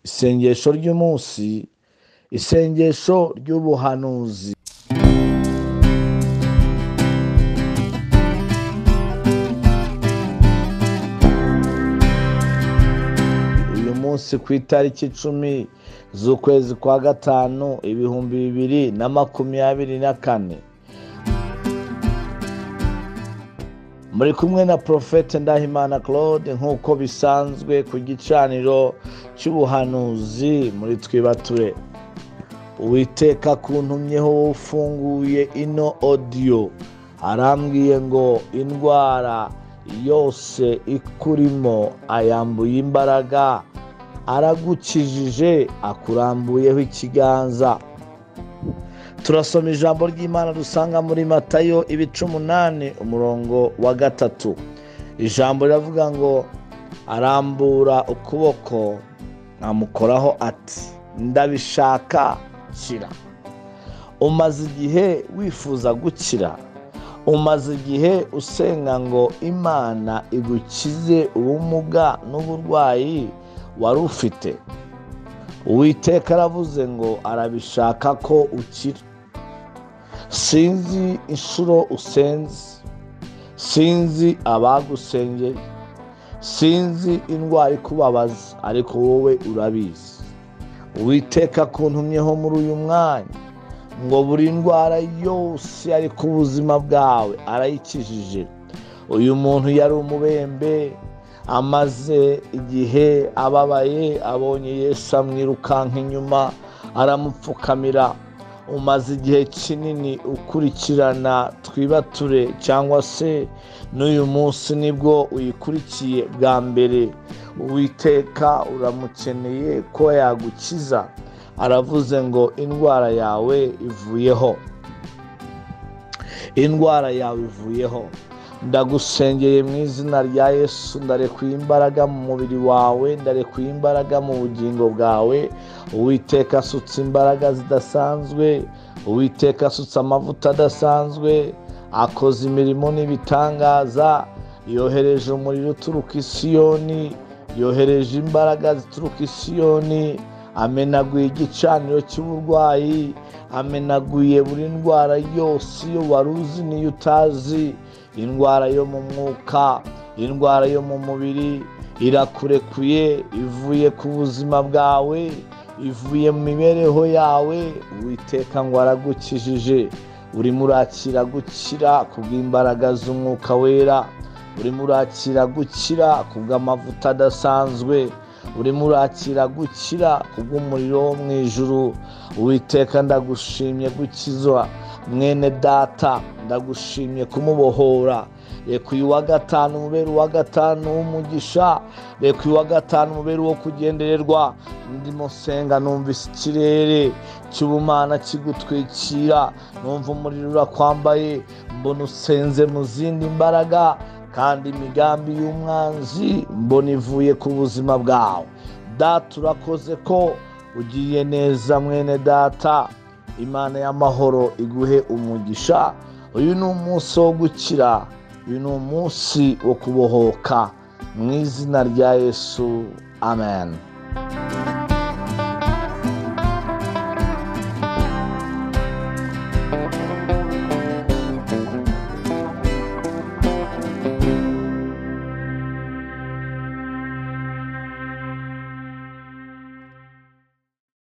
isengesho ry'umunsi isengesho ry'ubuhanuzi uyu munsi ku itariki icumi z'ukwezi kwa gatanu ibihumbi bibiri na makumyabiri na kane muri kumwe na porofete ndahimana claude nk'uko bisanzwe ku gicaniro cy'ubuhanuzi muri twibature uwiteka kuntumyeho wowe ufunguye ino odiyo arambwiye ngo indwara yose ikurimo ayambuye imbaraga aragukijije akurambuyeho ikiganza turasoma ijambo ry'imana dusanga muri matayo ibice umunani umurongo wa gatatu ijambo riravuga ngo arambura ukuboko amukoraho ati ndabishaka kira umaze igihe wifuza gukira umaze igihe usenga ngo imana igukize ubumuga n'uburwayi wari ufite uwiteka aravuze ngo arabishaka ko ukira sinzi inshuro usenze sinzi abagusengeye sinzi indwara ikubabaza ariko wowe urabizi uwiteka kuntumyeho muri uyu mwanya ngo buri ndwara yose ari ku buzima bwawe arayikijije uyu muntu yari umubembe amaze igihe ababaye abonye yesu amwirukanka inyuma aramupfukamira umaze igihe kinini ukurikirana twibature cyangwa se n'uyu munsi nibwo uyikurikiye bwa mbere uwiteka uramukeneye ko yagukiza aravuze ngo indwara yawe ivuyeho indwara yawe ivuyeho ndagusengeye mu izina rya yesu ndarekuye imbaraga mu mubiri wawe ndarekuye imbaraga mu bugingo bwawe uwiteka asutse imbaraga zidasanzwe uwiteka asutse amavuta adasanzwe akoze imirimo n'ibitangaza yohereje umuriro uturuka isiyoni yohereje imbaraga zituruka isiyoni amenaguye igicaniro cy'uburwayi amenaguye buri ndwara yose iyo wari uzi n'iyo utazi indwara yo mu mwuka indwara yo mu mubiri irakurekuye ivuye ku buzima bwawe ivuye mu mibereho yawe witeka ngo aragukijije urimo urakira gukira ku bw'imbaraga z'umwuka wera urimo urakira gukira ku bw'amavuta adasanzwe urimo urakira gukira ku bw'umuriro wo mu ijuru uwiteka ndagushimye gukizwa mwene data ndagushimye kumubohora reka uyu wa gatanu umubere uwa gatanu w'umugisha reka uyu wa gatanu umubere uwo kugendererwa ndimo nsenga numva ikirere cy'ubumana kigutwikira numva umuriro urakwambaye mbona usenze mu zindi mbaraga kandi imigambi y'umwanzi mbona ivuye ku buzima bwawe data urakoze ko ugiye neza mwene data imana y'amahoro iguhe umugisha uyu ni umunsi wo gukira uyu ni umunsi wo kubohoka mu izina rya yesu amen